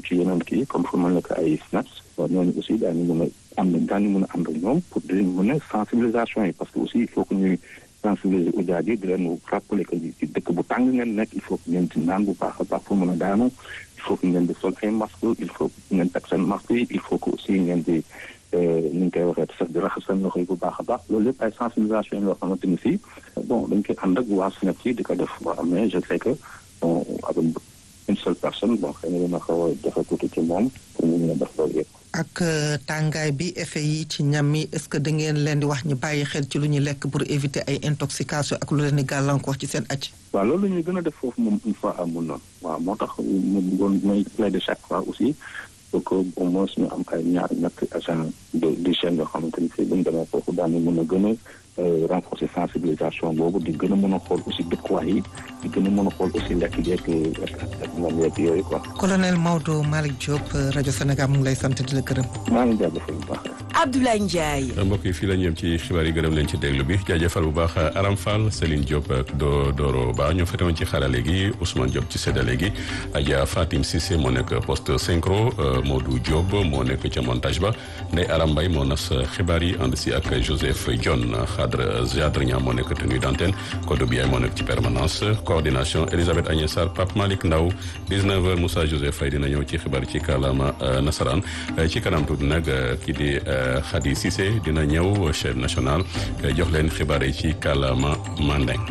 ci yeneen kii comme fu mel ne que ay SNAPS ñooñu aussi daañu mën a am daañu mën a ànd ak ñoom pour di mën a sensibilisation yi parce que aussi il faut que ñuy sensibiliser ujaaj yi di leen rappeler que ci dëkk bu tàng ngeen nekk il faut que ngeen ci naan bu baax a baax pour mën a daanu il faut que ngeen di sol ay masque il faut que ngeen teg seen masque yi il faut que aussi ngeen di ni ñu koy waxee sax di raxas seen loxo yi bu baax a baax loolu lépp ay sensibilisation yoo xamante ni fii bon dañ koy ànd ak waa SNEP yi di ko def waaw mais je sais que bon avec une seule personne bon xëy na dina xaw a jafe tuuti ci moom pour ñu mën a def loolu yëpp. ak tàngaay bi effet yi ci ñam yi est-ce que da ngeen leen di wax ñu bàyyi xel ci lu ñuy lekk pour éviter ay intoxication ak lu leen di gàllankoor ci seen acc waaw loolu la ñuy gën a def foofu moom une fois amul noonu waaw moo tax mu bëggoon may plaider chaque fois aussi pour que au moins ñu am ay ñaar ñetti agent de d'hygiène yoo xamante ni fii bu ñu demee foofu daañu mën a gën a renforcer sensibilisation boobu di gën a mën a xool aussi dëkkuwaay yi di gën a mën a xool aussi lekk yeeg ak moom yeeg yooyu quoi. colonel Maodo Malick Diop rajo Sénégal mu ngi lay sant di la gërëm. maa ngi jaajëfal bu baax. Abdoulaye Ndiaye. mbokk yi fii la ñu yem ci xibaar yi gërëm leen ci déglu bi jaajëfal bu baax Aram Fall Céline Diop ak Do Doro Ba ñoo fetewoon ci xarale gi Ousmane Diop ci séddale gi Adja Fatim Cissé moo nekk poste synchro Modou Diop moo nekk ca montage ba Ndeye Aram Mbaye moo nas xibaar yi ànd si ak Joseph John Khadre Jadre Niang moo nekk tenue d'antenne Kodou Biaye moo nekk ci permanence coordination Elisabeth Agnès Sarr Pape Malick Ndaw 19h Moussa Joseph Faye dina ñëw ci xibaar ci kàllaama nasaraan ci kanam tuuti nag kii di Khady Cissé dina ñëw chaîne nationale jox leen xibaar yi ci kàllaama Mandeng.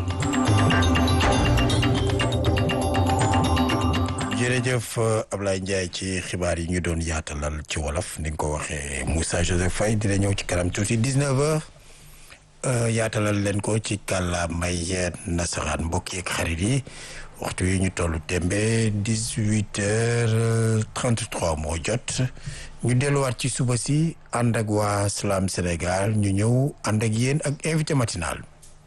jërëjëf Ablaye Ndiaye ci xibaar yi ñu doon yaatalal ci wolof ni nga ko waxee Moussa Joseph Faye dina ñëw ci kanam tuuti 19h yaatalal leen ko ci kàllaamay nasaraan mbokk yeeg xarit yi waxtu yi ñu tollu tembe 18h33 moo jot. ñu delluwaat ci suba si ànd ak waa Salam Sénégal ñu ñëw ànd ak yéen ak invité matinal.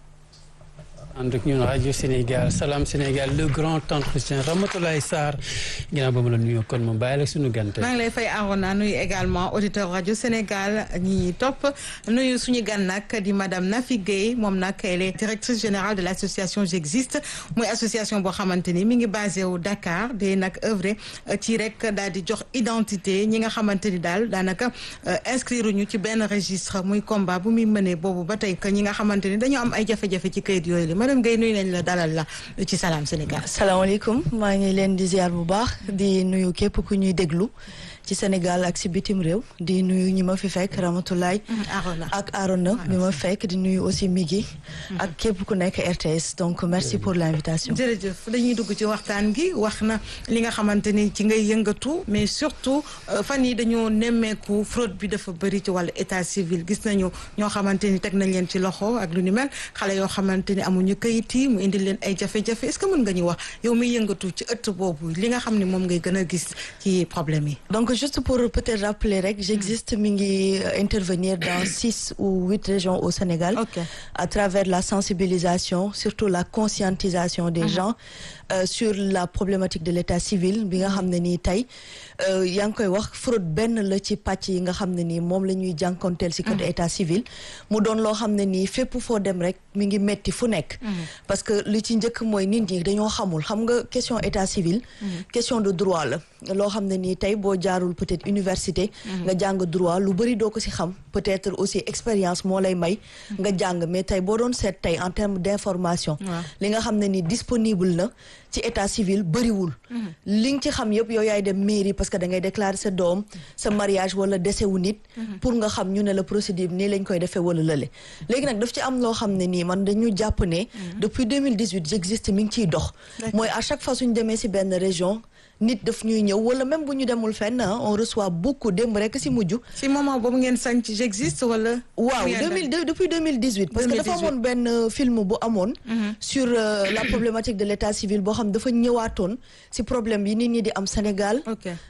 ànd ak ñun rajo Sénégal Salam Sénégal le grand entretien Ramatoulaye Sarr ginnaaw ba ma la nuyoo kon ma bàyyi la suñu gante. maa ngi lay fay Arona nuyu également auditeur rajo Sénégal ñi topp nuyu suñu gan nag di madame Nafi Guèye moom nag elle est directrice générale de l' association J'existe muy association boo xamante ni mi ngi basé wu Dakar di nag œuvre ci rek daal di jox identité ñi nga xamante ni daal daanaka inscrire ñu ci benn registre muy combat bu muy mënee boobu ba tey que ñi nga xamante ni dañoo am ay jafe-jafe ci kayit yooyu la madame Guèye nuyu nañ la dalal la ci Salam Sénégal. salaamaaleykum maa ngi leen di ziar bu baax di nuyu képp ku ñuy déglu ci Sénégal ak si bitim réew di nuyu ñi ma fi fekk Ramatoulaye ak Arona bi ma fekk di nuyu aussi Migi ak képp ku nekk RTS donc merci pour l'invitation jërëjëf dañuy dugg ci waxtaan gi wax na li nga xamante ni ci ngay yëngatu mais surtout fan yi dañoo nemmeeku fraude bi dafa bëri ci wàllu état civil gis nañu ñoo xamante ni teg nañ leen ci loxo ak lu ni mel xale yoo xamante ni amuñu kayit yi mu indil leen ay jafe-jafe est-ce que mën nga ñu wax yow muy yëngatu ci ëtt boobu li nga xam ne moom ngay gën a gis ci problème yi juste pour peut-être rappeler rek j'existe mi ngi intervenir dans six ou huit régions au Sénégal okay. à travers la sensibilisation surtout la conscientisation des uh -huh. gens euh, sur la problématique de l'état civil bi nga xam ne nii tey yaa ngi koy wax fraude benn la ci pàcc yi nga xam ne nii moom la ñuy jànkonteel si côté état civil mu doon loo xam ne nii fépp foo dem rek mi ngi metti fu nekk parce que li ci njëkk mooy nit ñi dañoo xamul xam nga question état civil question de droit la loo xam ne nii tey boo jaarul peut-être université nga jàng droit lu bëri doo ko si xam peut-être aussi expérience moo lay may nga jàng mais tey boo doon seet tey en termes d'information li nga xam ne nii disponible na ci état civil bëriwul li nga ci xam yëpp yow yaay dem mairie parce que da ngay déclarer sa doom sa mariage wala décès wu nit pour nga xam ñu ne la procédure nii lañ koy defee wala lële léegi nag daf ci am loo xam ne nii man dañu jàpp ne depuis 2018 j'existe mi ngi ciy dox mooy à chaque fois suñu demee si benn région nit daf ñuy ñëw wala même bu ñu demul fenn on reçoit beaucoup démb rek si mujj. si moment boobu ngeen sañ ci j'existe wala. waaw deux mille depuis deux mille dix huit. parce que dafa amoon benn film bu amoon. sur la problématique de l'état civil boo xam dafa ñëwaatoon si problème yi nit ñi di am Sénégal.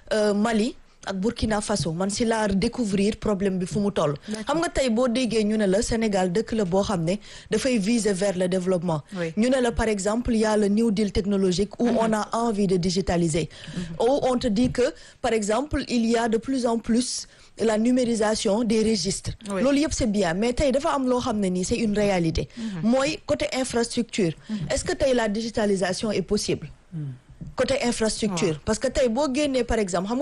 Mali. ak Burkina Faso man si laa découvrir problème bi fu mu toll xam nga tey boo déggee ñu ne la Sénégal dëkk la boo xam ne dafay viser vers le développement ñu ne la par exemple il y a le New Deal technologique où on a envie de digitaliser où on te dit que par exemple il y a de plus en plus la numérisation des registres loolu yëpp c'est bien mais tey dafa am loo xam ne nii c'est une réalité mooy côté infrastructure est-ce que tey la digitalisation est possible côté infrastructure parce que tey boo génnee par exemple